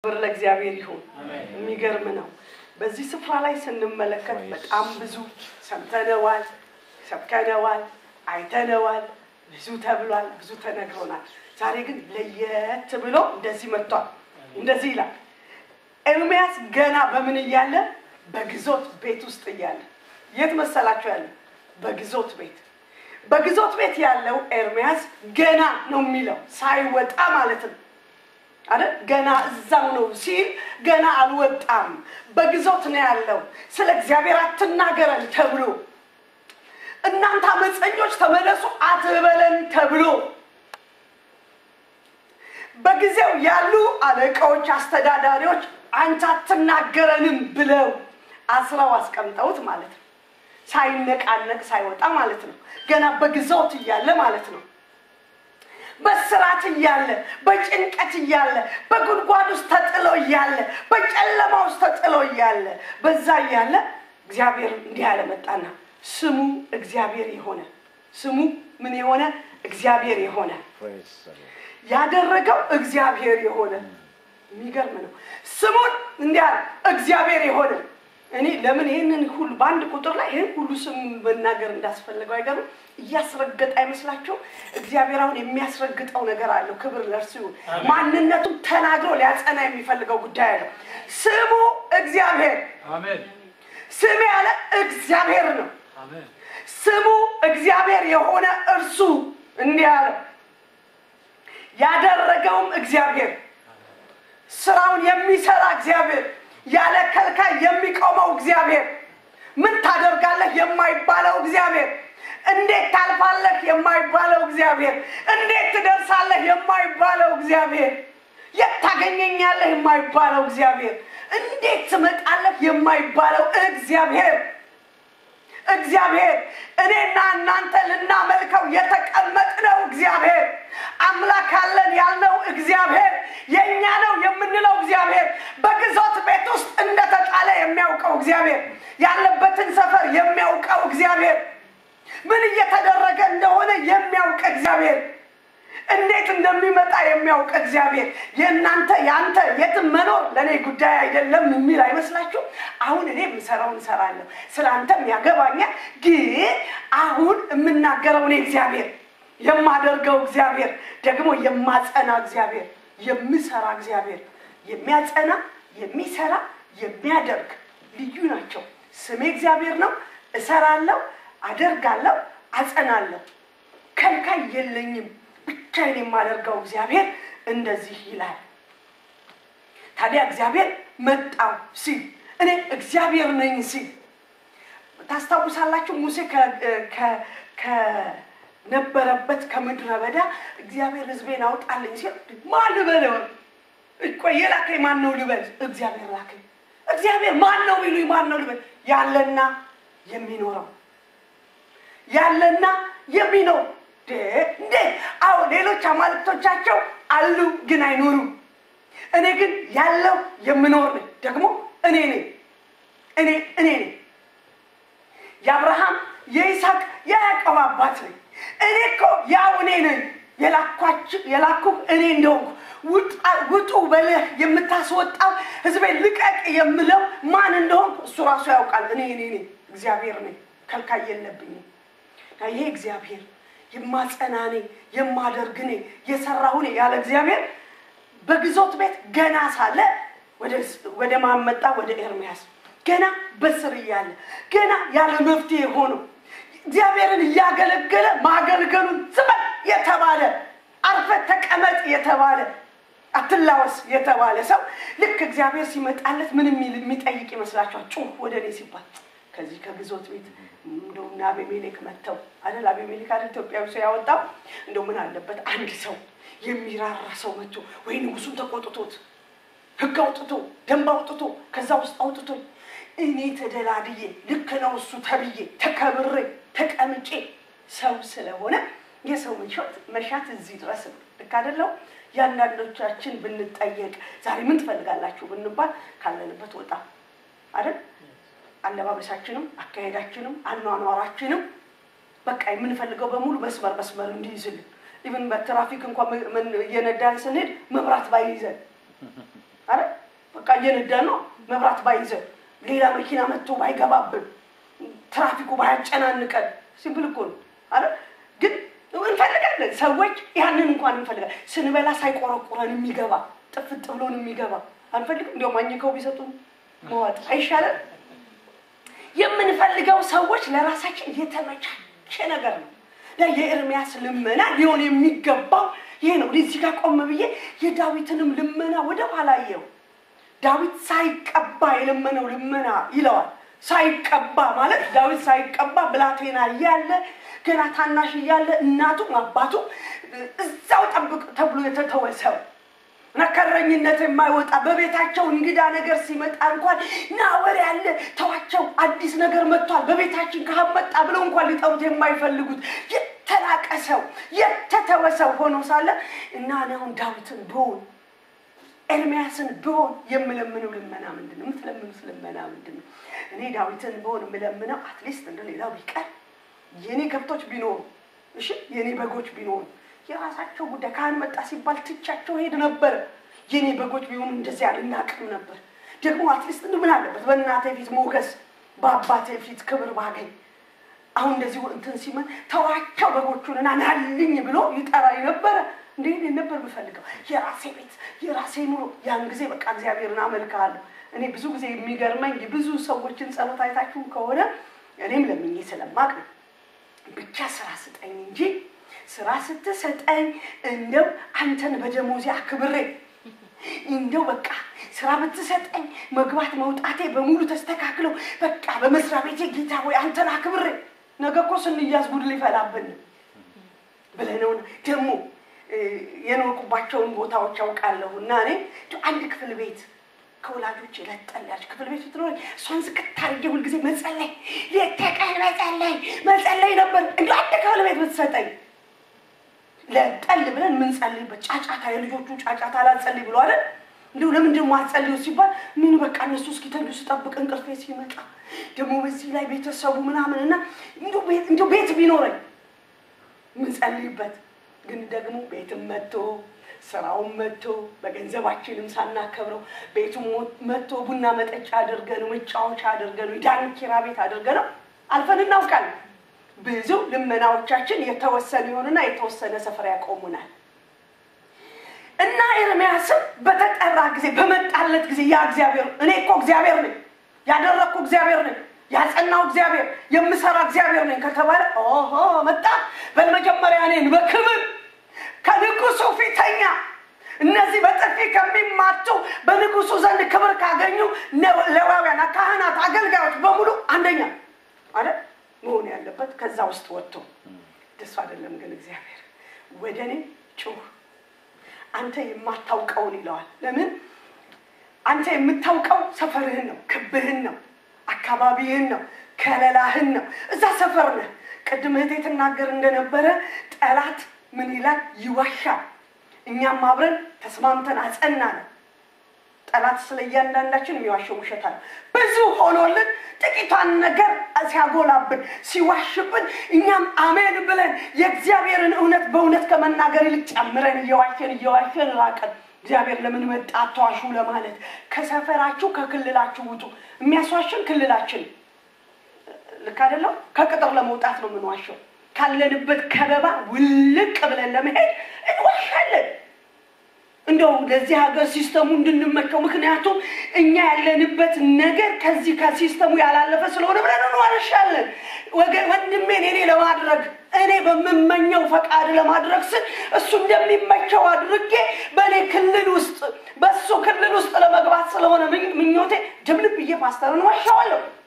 ክብር ለእግዚአብሔር ይሁን። የሚገርም ነው። በዚህ ስፍራ ላይ ስንመለከት በጣም ብዙ ሰምተነዋል፣ ሰብከነዋል፣ አይተነዋል፣ ብዙ ተብሏል፣ ብዙ ተነግሮናል። ዛሬ ግን ለየት ብሎ እንደዚህ መጥቷል። እንደዚህ ይላል ኤርምያስ ገና በምን እያለ በግዞት ቤት ውስጥ እያለ የት መሰላችሁ ያለ በግዞት ቤት በግዞት ቤት ያለው ኤርምያስ ገና ነው የሚለው ሳይወጣ ማለት ነው አይደል ገና እዛው ነው ሲል ገና አልወጣም በግዞት ነው ያለው ስለ እግዚአብሔር አትናገረን ተብሎ እናንተ አመፀኞች ተመለሱ አትበለን ተብሎ በጊዜው ያሉ አለቃዎች አስተዳዳሪዎች አንተ አትናገረንም ብለው አስረው አስቀምጠውት ማለት ነው ሳይነቃነቅ ሳይወጣ ማለት ነው ገና በግዞት እያለ ማለት ነው በስራት እያለ በጭንቀት እያለ በጉድጓድ ውስጥ ተጥሎ እያለ በጨለማ ውስጥ ተጥሎ እያለ በዛ እያለ እግዚአብሔር እንዲህ ያለ መጣና ስሙ እግዚአብሔር የሆነ ስሙ ምን የሆነ እግዚአብሔር የሆነ ያደረገው እግዚአብሔር የሆነ የሚገርም ነው ስሙን እንዲህ አለ እግዚአብሔር የሆነ እኔ ለምን ይህንን ሁሉ በአንድ ቁጥር ላይ ይህን ሁሉ ስም መናገር እንዳስፈለገው አይገርም እያስረገጠ አይመስላቸው እግዚአብሔር አሁን የሚያስረግጠው ነገር አለው ክብር ለእርሱ ይሁን ማንነቱን ተናግሮ ሊያጸና የሚፈልገው ጉዳይ አለው ስሙ እግዚአብሔር ስም ያለ እግዚአብሔር ነው ስሙ እግዚአብሔር የሆነ እርሱ እንዲህ አለው ያደረገውም እግዚአብሔር ስራውን የሚሰራ እግዚአብሔር ያለ ከልካይ የሚቆመው እግዚአብሔር ምን ታደርጋለህ የማይባለው እግዚአብሔር እንዴት ታልፋለህ የማይባለው እግዚአብሔር እንዴት ትደርሳለህ የማይባለው እግዚአብሔር የት ታገኘኛለህ የማይባለው እግዚአብሔር እንዴት ትመጣለህ የማይባለው እግዚአብሔር እግዚአብሔር እኔና እናንተ ልናመልከው የተቀመጥነው እግዚአብሔር አምላክ አለን ያልነው እግዚአብሔር የእኛ ነው የምንለው እግዚአብሔር በግዞት ቤት ውስጥ እንደተጣለ የሚያውቀው እግዚአብሔር ያለበትን ሰፈር የሚያውቀው እግዚአብሔር ምን እየተደረገ እንደሆነ የሚያውቅ እግዚአብሔር እንዴት እንደሚመጣ የሚያውቅ እግዚአብሔር የእናንተ የአንተ የትም መኖር ለእኔ ጉዳይ አይደለም የሚል አይመስላችሁ አሁን እኔ የምሰራውን እሰራለሁ ስለ አንተም ያገባኛል ግን አሁን የምናገረው እኔ እግዚአብሔር የማደርገው እግዚአብሔር ደግሞ የማጸና እግዚአብሔር የምሰራ እግዚአብሔር የሚያጸና የሚሰራ የሚያደርግ ልዩ ናቸው ስሜ እግዚአብሔር ነው እሰራለሁ አደርጋለሁ አጸናለሁ ከልካይ የለኝም ብቻዬን የማደርገው እግዚአብሔር እንደዚህ ይላል ታዲያ እግዚአብሔር መጣው ሲል እኔ እግዚአብሔር ነኝ ሲል ታስታውሳላችሁ ሙሴ ከነበረበት ከምድረ በዳ እግዚአብሔር ህዝቤን አውጣልኝ ሲል ማን ልበለው ቆይ የላከኝ ማን ነው ልበል እግዚአብሔር ላከኝ እግዚአብሔር ማን ነው ቢሉኝ ማን ነው ልበል ያለና የሚኖረው ያለና የሚኖር እንዴ አዎ ሌሎች አማልክቶቻቸው አሉ ግን አይኖሩም እኔ ግን ያለው የምኖር ነኝ ደግሞ እኔ ነኝ እኔ እኔ ነኝ የአብርሃም የይስሐቅ የያዕቆብ አባት ነኝ እኔ እኮ ያው እኔ ነኝ የላኩ እኔ እንደሆንኩ ውጡ በልህ የምታስወጣው ህዝቤን ልቀቅ የምለው ማን እንደሆንኩ እሱ ራሱ ያውቃል እኔ እኔ ነኝ እግዚአብሔር ነኝ ከልካይ የለብኝም ይሄ እግዚአብሔር የማጸና እኔ የማደርግ እኔ የሰራሁ እኔ ያለ እግዚአብሔር በግዞት ቤት ገና ሳለ ወደ ማመጣ ወደ ኤርሚያስ ገና በስር እያለ ገና ያለ መፍትሄ ሆኖ እግዚአብሔርን እያገለገለ ማገልገሉን ዝመን የተባለ አርፈ ተቀመጥ የተባለ አትላወስ የተባለ ሰው ልክ እግዚአብሔር ሲመጣለት ምን የሚጠይቅ ይመስላችኋል ጩህ ወደ እኔ ሲባል ከዚህ ከግዞት ቤት እንደው እና አቤሜሌክ መጥተው አይደል አቤሜሌክ አይደል ኢትዮጵያዊ ሰው ያወጣው እንደው ምን አለበት አንድ ሰው የሚራራ ሰው መጥቶ ወይ ንጉሱን ተቆጥቶት ህግ አውጥቶ ደንብ አውጥቶ ከዛ ውስጥ አውጥቶኝ እኔ ተደላድዬ ልክ ነው እሱ ተብዬ ተከብሬ ተቀምጬ ሰው ስለሆነ የሰው መሻት መሻት እዚህ ድረስ ነው ልክ አደለው የአንዳንዶቻችን ብንጠየቅ ዛሬ ምን ትፈልጋላችሁ ብንባል ካለንበት ወጣ አይደል አለባበሳችንም አካሄዳችንም አኗኗራችንም በቃ የምንፈልገው በሙሉ መስመር መስመር እንዲይዝልን ኢቨን በትራፊክ እንኳን እየነዳን ስንሄድ መብራት ባይይዘን አረ እየነዳን ነው መብራት ባይዘው ሌላ መኪና መጥቶ ባይገባብን ትራፊኩ ባያጨናንቀን ሲምፕል እኮ ነው አረ ግን እንፈልጋለን ሰዎች ያንን እንኳን እንፈልጋለን ስንበላ ሳይቆረቁረን የሚገባ ጥፍጥ ብሎን የሚገባ አንፈልግም እንዲያውም አኝከው ቢሰጡን መዋጥ አይሻለን የምንፈልገው ሰዎች ለራሳችን የተመቻቸ ነገር ነው እና የኤርሚያስ ልመና ሊሆን የሚገባው ይሄ ነው እዚህ ጋር ቆም ብዬ የዳዊትንም ልመና ወደ ኋላ የው ዳዊት ሳይቀባ የለመነው ልመና ይለዋል ሳይቀባ ማለት ዳዊት ሳይቀባ ብላቴና እያለ ገና ታናሽ እያለ እናቱም አባቱ እዛው ጠብቅ ተብሎ የተተወ ሰው እና ከረኝነት የማይወጣ በቤታቸው እንግዳ ነገር ሲመጣ እንኳን ና ወሬ ያለ ተዋቸው አዲስ ነገር መጥቷል በቤታችን ካህን መጣ ብለው እንኳን ሊጠሩት የማይፈልጉት የተናቀ ሰው የተተወ ሰው ሆኖ ሳለ እና እኔ አሁን ዳዊትን ብሆን ኤርሚያስን ብሆን የምለምነው ልመና ምንድን ነው የምትለምኑት ልመና ምንድን ነው እኔ ዳዊትን ብሆን የምለምነው አትሊስት እንደ ሌላው ቢቀር የኔ ከብቶች ቢኖሩ እሺ የኔ በጎች ቢኖሩ የራሳቸው ጉዳይ ካህን መጣ ሲባል ትቻቸው ሄድ ነበር የኔ በጎች ቢሆኑ እንደዚህ አልናቅም ነበር ደግሞ አትሊስት ምን አለበት በእናቴ ፊት ሞገስ በአባቴ ፊት ክብር ባገኝ አሁን እንደዚህ እንትን ሲመን ተዋቸው በጎቹንና ናልኝ ብሎ ይጠራኝ ነበረ እንዴ ነበር የምፈልገው የራሴ ቤት የራሴ ኑሮ ያን ጊዜ በቃ እግዚአብሔርን አመልክሃለሁ እኔ ብዙ ጊዜ የሚገርመኝ ብዙ ሰዎችን ጸሎት አይታችሁ ከሆነ እኔም ለምኜ ስለማቅ ነው ብቻ ስራ ስጠኝ እንጂ ስራ ስትሰጠኝ እንደው አንተን በደሞዜ አክብሬ እንደው በቃ ስራ ብትሰጠኝ መግባት መውጣቴ በሙሉ ተስተካክለው በቃ በመስሪያ ቤቴ ጌታ ወይ አንተን አክብሬ ነገ እኮ ስንያዝ ጉድ ሊፈላብን ብለነው ደግሞ የኖርኩባቸውን ቦታዎች ያውቃለሁ እና እኔ አንድ ክፍል ቤት ከወላጆች ለጠል ያለች ክፍል ቤት ብትኖር እሷን ዝቅት አድርጌ ሁልጊዜ መጸለይ ሌት ተቀን መጸለይ መጸለይ ነበር እንዲ አንድ ክፍል ቤት ብትሰጠኝ ለጠል ብለን ምንጸልይበት ጫጫታ የልጆቹ ጫጫታ ላጸልይ ብሎ አይደል እንዲሁ ለምንድን ማጸልዩ ሲባል ምን በቃ እነሱ እስኪተኙ ስጠብቅ እንቅልፌ ሲመጣ ደግሞ በዚህ ላይ ቤተሰቡ ምናምን እና እንዲሁ ቤት ቢኖረኝ ምንጸልይበት ግን ደግሞ ቤትም መጥቶ ስራውን መጥቶ በገንዘባችንም ሳናከብረው ቤቱም መጥቶ ቡና መጠጫ አድርገን መጫወቻ አድርገን ዳንኪራ ቤት አድርገን አልፈን እናውቃለን። ብዙ ልመናዎቻችን የተወሰነ ይሆንና የተወሰነ ስፍራ ያቆሙናል። እና ኤርሚያስም በተጠራ ጊዜ በመጣለት ጊዜ ያ እግዚአብሔር እኔ እኮ እግዚአብሔር ነኝ፣ ያደረግኩ እግዚአብሔር ነኝ፣ ያጸናው እግዚአብሔር፣ የምሰራ እግዚአብሔር ነኝ ከተባለ ኦሆ መጣ። በመጀመሪያ እኔን በክብር ከንጉሱ ፊተኛ እነዚህ በጥፊ ከሚማቱ በንጉሱ ዘንድ ክብር ካገኙ ሌዋውያን፣ ካህናት፣ አገልጋዮች በሙሉ አንደኛ አለ መሆን ያለበት ከዛ ውስጥ ወጥቶ ደሱ አይደለም ግን እግዚአብሔር ወደ እኔ ጩህ አንተ የማታውቀውን ይለዋል። ለምን አንተ የምታውቀው ሰፈርህን ነው፣ ክብህን ነው፣ አካባቢህን ነው፣ ከለላህን ነው። እዛ ሰፈር ነህ። ቅድም እህቴ ትናገር እንደነበረ ጠላት ምን ይላል? ይዋሻል። እኛም አብረን ተስማምተን አጸና ነው። ጠላት ስለ እያንዳንዳችን የሚዋሸው ውሸት አለ። ብዙ ሆኖልን ጥቂቷን ነገር ሲያጎላብን ሲዋሽብን፣ እኛም አሜን ብለን የእግዚአብሔርን እውነት በእውነት ከመናገር ይልቅ ጨምረን እየዋሸን እየዋሸን ራቀን። እግዚአብሔር ለምን መጣ አትዋሹ ለማለት ከሰፈራችሁ ከክልላችሁ ውጡ። የሚያስዋሽን ክልላችን ልክ አይደለም። ከቅጥር ለመውጣት ነው የምንዋሸው። ካለንበት ከበባ ውልቅ ብለን ለመሄድ እንዋሻለን። እንደው ለዚህ ሀገር ሲስተሙ እንድንመቸው ምክንያቱም እኛ ያለንበት ነገር ከዚህ ከሲስተሙ ያላለፈ ስለሆነ ብለን እንዋሻለን። ወንድሜን እኔ ለማድረግ እኔ በምመኘው ፈቃድ ለማድረግ ስል እሱ እንደሚመቸው አድርጌ በእኔ ክልል ውስጥ በእሱ ክልል ውስጥ ለመግባት ስለሆነ ምኞቴ ድብልብ ብዬ ፓስተርን ዋሻዋለሁ።